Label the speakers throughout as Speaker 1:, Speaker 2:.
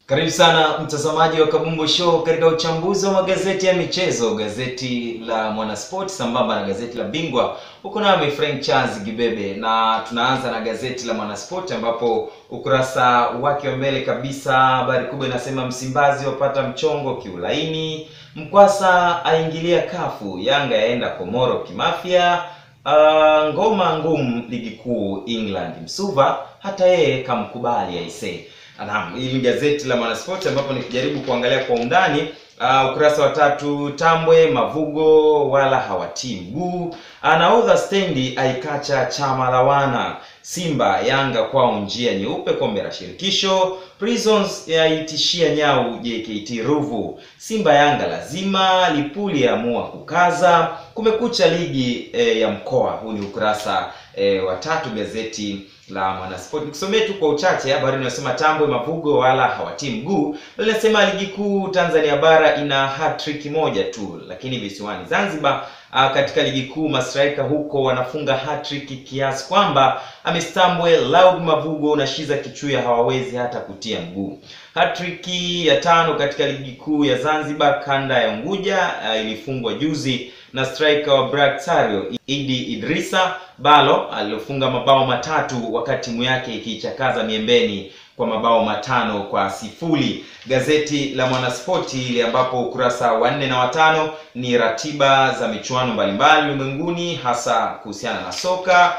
Speaker 1: Karibu sana mtazamaji wa Kabumbu Show katika uchambuzi wa magazeti ya michezo, gazeti la Mwanasport sambamba na gazeti la Bingwa. Huko nami Frank Charles Gibebe, na tunaanza na gazeti la Mwanasport ambapo ukurasa wake wa mbele kabisa, habari kubwa inasema Msimbazi wapata mchongo kiulaini, Mkwasa aingilia kafu, Yanga yaenda Komoro kimafia, uh, ngoma ngumu ligi kuu England, Msuva hata yeye kamkubali aisee. Naam, hili ni gazeti la Mwanaspoti ambapo nikijaribu kuangalia kwa undani uh, ukurasa wa tatu, Tambwe Mavugo wala hawatii mguu, anaodha stendi aikacha chama la wana, Simba Yanga kwao njia nyeupe kombe la shirikisho, Prisons yaitishia nyau JKT Ruvu, Simba Yanga lazima, Lipuli yaamua kukaza, kumekucha ligi eh, ya mkoa. Huu ni ukurasa eh, wa tatu gazeti la Mwanasport. Nikusomee tu kwa uchache habari inayosema Tambwe Mavugo wala hawatii mguu. Linasema ligi kuu Tanzania bara ina hat-trick moja tu, lakini visiwani Zanzibar a, katika ligi kuu mastraika huko wanafunga hat-trick kiasi kwamba Amistambwe, Laud Mavugo na Shiza Kichuya hawawezi hata kutia mguu. Hat-trick ya tano katika ligi kuu ya Zanzibar kanda ya Unguja a, ilifungwa juzi na striker wa Black Sario Idi Idrisa Balo aliyofunga mabao matatu wakati timu yake ikiichakaza miembeni kwa mabao matano kwa sifuri. Gazeti la Mwanaspoti ile ambapo ukurasa wa nne na watano ni ratiba za michuano mbalimbali ulimwenguni hasa kuhusiana na soka.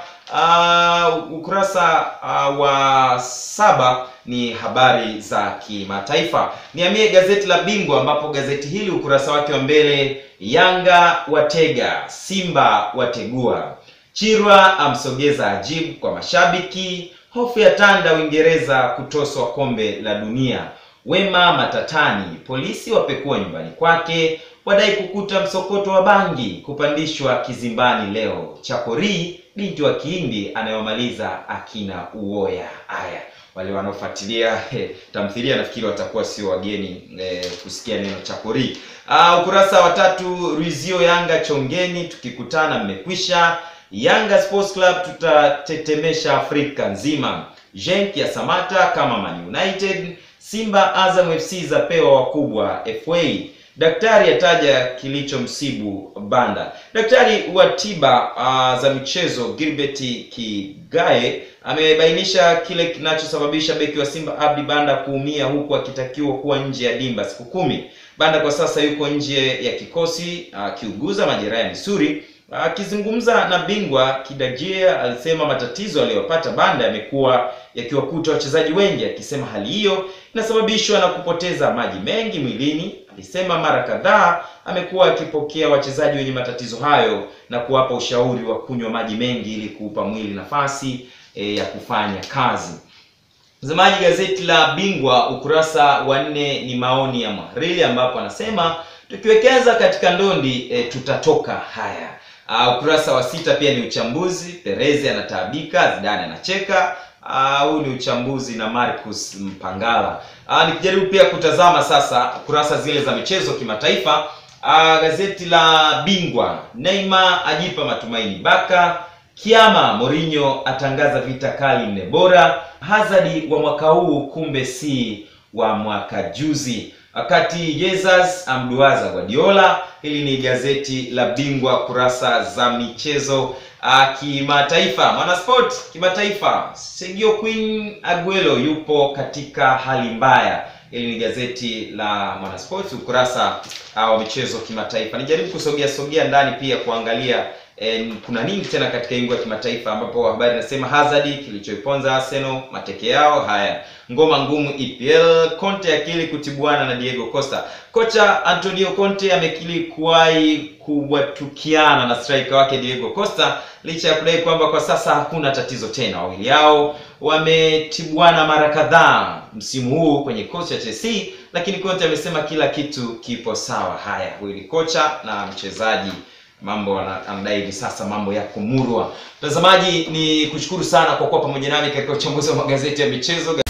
Speaker 1: Uh, ukurasa uh, wa saba ni habari za kimataifa. Niamie gazeti la Bingwa ambapo gazeti hili ukurasa wake wa mbele, Yanga watega, Simba wategua, Chirwa amsogeza Ajib kwa mashabiki, hofu ya tanda Uingereza kutoswa kombe la dunia, Wema matatani, polisi wapekua nyumbani kwake, wadai kukuta msokoto wa bangi, kupandishwa kizimbani leo, Chakori binti wa Kihindi anayomaliza akina Uoya. Haya, wale wanaofuatilia eh, tamthilia nafikiri watakuwa sio wageni eh, kusikia neno Chakori. Uh, ukurasa wa tatu, Rizio Yanga chongeni, tukikutana mmekwisha. Yanga Sports Club tutatetemesha Afrika nzima. Genk ya Samata kama Man United. Simba Azam FC zapewa wakubwa FA. Daktari ataja kilichomsibu Banda. Daktari wa tiba uh, za michezo Gilbert Kigae amebainisha kile kinachosababisha beki wa Simba Abdi Banda kuumia huku akitakiwa kuwa nje ya dimba siku kumi. Banda kwa sasa yuko nje ya kikosi akiuguza uh, majeraha ya misuli. Akizungumza uh, na Bingwa Kidajia alisema matatizo aliyopata Banda yamekuwa yakiwakuta wachezaji wengi, akisema hali hiyo inasababishwa na kupoteza maji mengi mwilini. Alisema mara kadhaa amekuwa akipokea wachezaji wenye matatizo hayo na kuwapa ushauri wa kunywa maji mengi ili kuupa mwili nafasi e, ya kufanya kazi. Mtazamaji, gazeti la Bingwa ukurasa wa nne ni maoni ya Mhariri ambapo anasema tukiwekeza katika ndondi e, tutatoka. Haya. Uh, ukurasa wa sita pia ni uchambuzi. Perezi anataabika, Zidane anacheka. Huu uh, ni uchambuzi na Marcus Mpangala. Uh, nikijaribu pia kutazama sasa kurasa zile za michezo kimataifa. Uh, gazeti la Bingwa, Neymar ajipa matumaini Baka, Kiama Mourinho atangaza vita kali nne bora, Hazard wa mwaka huu kumbe si wa mwaka juzi, wakati Jesus amduaza Guardiola. Hili ni gazeti la Bingwa kurasa za michezo uh, kimataifa. Mwanasport kimataifa, Sergio Queen Aguero yupo katika hali mbaya. Hili ni gazeti la Mwanasport ukurasa uh, wa michezo kimataifa. Nijaribu kusogea sogea ndani pia kuangalia eh, kuna nini tena katika ingo ya kimataifa, ambapo habari inasema Hazard kilichoiponza Arsenal mateke yao haya ngoma ngumu EPL. Conte akili kutibuana na Diego Costa. Kocha Antonio Conte amekili kuwahi kuwatukiana na striker wake Diego Costa licha ya kudai kwamba kwa sasa hakuna tatizo tena. Wawili hao wametibuana mara kadhaa msimu huu kwenye kocha cha Chelsea, lakini Conte amesema kila kitu kipo sawa. Haya, huyu ni kocha na mchezaji mambo anadai hivi sasa mambo yako murwa. Mtazamaji, ni kushukuru sana kwa kuwa pamoja nami katika uchambuzi wa magazeti ya michezo.